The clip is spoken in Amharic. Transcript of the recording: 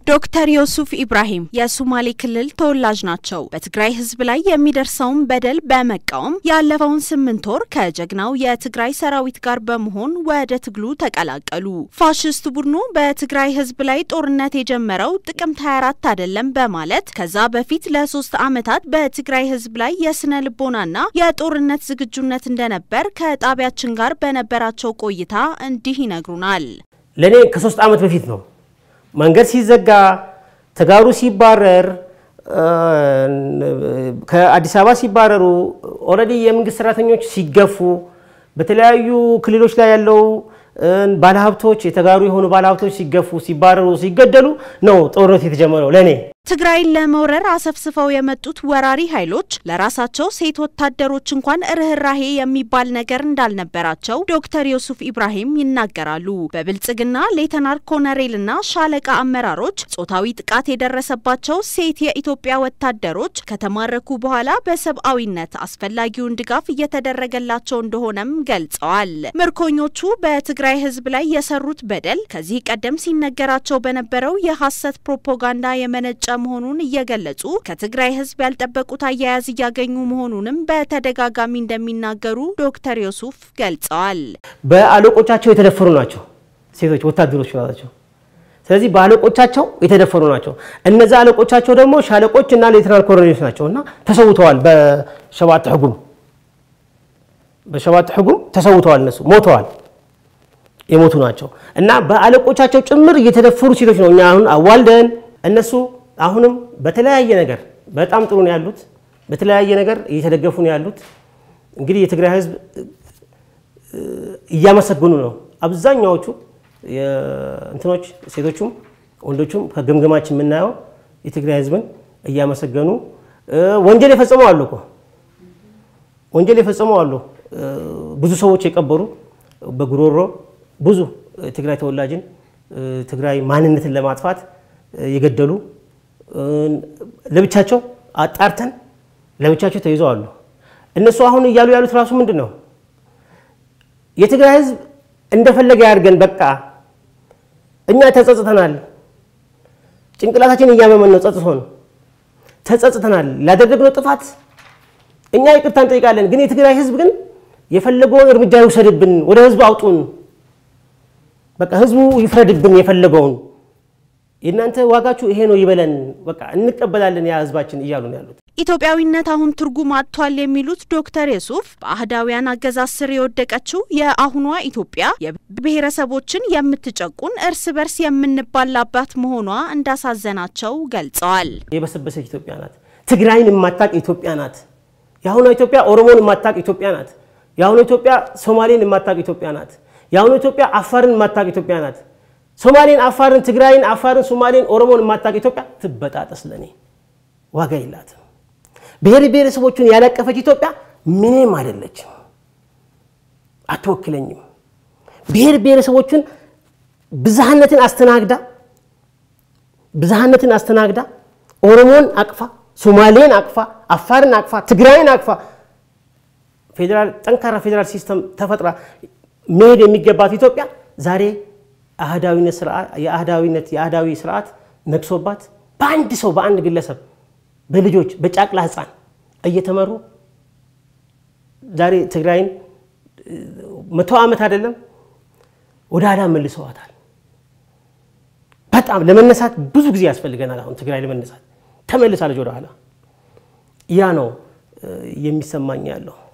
ዶክተር ዮሱፍ ኢብራሂም የሱማሌ ክልል ተወላጅ ናቸው። በትግራይ ሕዝብ ላይ የሚደርሰውን በደል በመቃወም ያለፈውን ስምንት ወር ከጀግናው የትግራይ ሰራዊት ጋር በመሆን ወደ ትግሉ ተቀላቀሉ። ፋሽስት ቡድኑ በትግራይ ሕዝብ ላይ ጦርነት የጀመረው ጥቅምት 24 አይደለም በማለት ከዛ በፊት ለሶስት ዓመታት በትግራይ ሕዝብ ላይ የስነ ልቦናና የጦርነት ዝግጁነት እንደነበር ከጣቢያችን ጋር በነበራቸው ቆይታ እንዲህ ይነግሩናል። ለእኔ ከሶስት ዓመት በፊት ነው መንገድ ሲዘጋ ተጋሩ ሲባረር ከአዲስ አበባ ሲባረሩ ኦልሬዲ የመንግስት ሰራተኞች ሲገፉ በተለያዩ ክልሎች ላይ ያለው ባለሀብቶች የተጋሩ የሆኑ ባለሀብቶች ሲገፉ ሲባረሩ ሲገደሉ ነው ጦርነት የተጀመረው ለእኔ ትግራይን ለመውረር አሰፍስፈው የመጡት ወራሪ ኃይሎች ለራሳቸው ሴት ወታደሮች እንኳን ርኅራሄ የሚባል ነገር እንዳልነበራቸው ዶክተር ዮሱፍ ኢብራሂም ይናገራሉ። በብልጽግና ሌተናር ኮነሬልና ሻለቃ አመራሮች ጾታዊ ጥቃት የደረሰባቸው ሴት የኢትዮጵያ ወታደሮች ከተማረኩ በኋላ በሰብአዊነት አስፈላጊውን ድጋፍ እየተደረገላቸው እንደሆነም ገልጸዋል። ምርኮኞቹ በትግራይ ሕዝብ ላይ የሰሩት በደል ከዚህ ቀደም ሲነገራቸው በነበረው የሐሰት ፕሮፓጋንዳ የመነጨ መሆኑን እየገለጹ ከትግራይ ህዝብ ያልጠበቁት አያያዝ እያገኙ መሆኑንም በተደጋጋሚ እንደሚናገሩ ዶክተር ዮሱፍ ገልጸዋል። በአለቆቻቸው የተደፈሩ ናቸው ሴቶች ወታደሮች ናቸው። ስለዚህ በአለቆቻቸው የተደፈሩ ናቸው። እነዚ አለቆቻቸው ደግሞ ሻለቆች እና ሌተናል ኮሎኔሎች ናቸው እና ተሰውተዋል። በሸባት ሕጉም በሸባት ሕጉም ተሰውተዋል። እነሱ ሞተዋል፣ የሞቱ ናቸው እና በአለቆቻቸው ጭምር እየተደፈሩ ሴቶች ነው እኛ አሁን አዋልደን እነሱ አሁንም በተለያየ ነገር በጣም ጥሩ ነው ያሉት። በተለያየ ነገር እየተደገፉ ነው ያሉት። እንግዲህ የትግራይ ህዝብ እያመሰገኑ ነው። አብዛኛዎቹ እንትኖች ሴቶቹም ወንዶቹም ከግምግማችን የምናየው የትግራይ ህዝብን እያመሰገኑ ወንጀል የፈጸሙ አሉ እኮ ወንጀል የፈጸሙ አሉ። ብዙ ሰዎች የቀበሩ በጉሮሮ ብዙ የትግራይ ተወላጅን ትግራይ ማንነትን ለማጥፋት የገደሉ ለብቻቸው አጣርተን ለብቻቸው ተይዘው አሉ። እነሱ አሁን እያሉ ያሉት ራሱ ምንድን ነው? የትግራይ ህዝብ እንደፈለገ ያድርገን፣ በቃ እኛ ተጸጽተናል፣ ጭንቅላታችን እያመመን ነው፣ ጸጽቶን ተጸጽተናል፣ ላደረግነው ጥፋት እኛ ይቅርታ እንጠይቃለን። ግን የትግራይ ህዝብ ግን የፈለገውን እርምጃ ይውሰድብን፣ ወደ ህዝቡ አውጡን፣ በቃ ህዝቡ ይፍረድብን የፈለገውን የእናንተ ዋጋችሁ ይሄ ነው ይበለን፣ በቃ እንቀበላለን ያ ህዝባችን እያሉ ነው ያሉት። ኢትዮጵያዊነት አሁን ትርጉም አጥቷል የሚሉት ዶክተር ዮሱፍ በአህዳውያን አገዛዝ ስር የወደቀችው የአሁኗ ኢትዮጵያ የብሔረሰቦችን የምትጨቁን እርስ በርስ የምንባላባት መሆኗ እንዳሳዘናቸው ገልጸዋል። የበሰበሰች ኢትዮጵያ ናት። ትግራይን የማታቅ ኢትዮጵያ ናት። የአሁኗ ኢትዮጵያ ኦሮሞን የማታቅ ኢትዮጵያ ናት። የአሁኗ ኢትዮጵያ ሶማሌን የማታቅ ኢትዮጵያ ናት። የአሁኗ ኢትዮጵያ አፋርን የማታቅ ኢትዮጵያ ናት። ሶማሌን፣ አፋርን፣ ትግራይን፣ አፋርን፣ ሶማሌን፣ ኦሮሞን የማታውቅ ኢትዮጵያ ትበጣጠስ። ለእኔ ዋጋ የላትም። ብሔር ብሔረሰቦቹን ያላቀፈች ኢትዮጵያ ምንም አይደለችም፣ አትወክለኝም። ብሔር ብሔረሰቦቹን ብዝሃነትን አስተናግዳ ብዝሃነትን አስተናግዳ ኦሮሞን አቅፋ፣ ሶማሌን አቅፋ፣ አፋርን አቅፋ፣ ትግራይን አቅፋ ፌዴራል ጠንካራ ፌዴራል ሲስተም ተፈጥራ መሄድ የሚገባት ኢትዮጵያ ዛሬ አህዳዊነት ስርዓት የአህዳዊነት የአህዳዊ ስርዓት ነግሶባት በአንድ ሰው በአንድ ግለሰብ በልጆች በጫቅላ ህፃን እየተመሩ ዛሬ ትግራይን መቶ ዓመት አይደለም ወደ ኋላ መልሰዋታል። በጣም ለመነሳት ብዙ ጊዜ ያስፈልገናል። አሁን ትግራይ ለመነሳት ተመልሳለች ወደ ኋላ። ያ ነው የሚሰማኝ ያለው።